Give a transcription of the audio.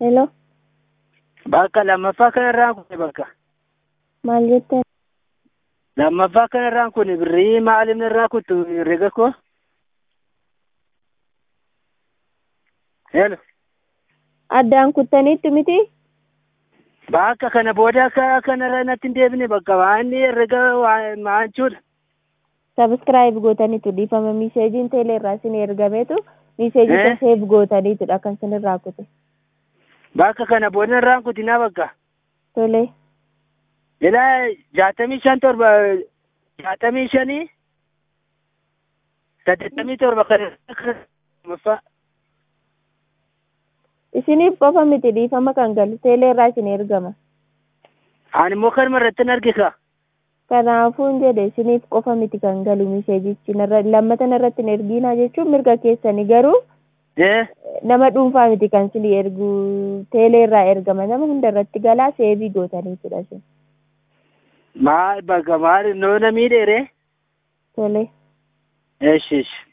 Hello, Bakka lammaffaa kanarraan kun bakka. maal jetteen? Lammaffaa kanarraan kun birrii maaliin irraa kuttu herrega koo? Hello. Addaan kuttaniittu miti? Bakka kana booda akka kanarra natti hin deebine bakka waan herrega maanchuudha. Sabskiraayib gootaniitu dhiifama miseejiin teelee irraa isin ergameetu miseejii Eh? seef gootaniitudha kan isin irraa kute. Bakka kana booda irraan kutinaa bakka. Tole. Ilaa jaatamii shan torba jaatamii shanii saddeettamii torba kan lammaffaa. Isiniif qofa miti dhiifama kan galu teelee irraa isin ergama. Ani immoo kanuma irratti hin argika. Kanaafuun jedhe isiniif qofa miti kan galu miseejichi narra- lammatan irratti hin ergiinaa jechuun mirga keessanii garuu Eh? nama dhuunfaa miti kan isin ergu teelee irraa ergama nama hunda irratti galaa seebii gootaniitudha isin. Maal bakka maal noona miidheere? Tole. Eshi eshi.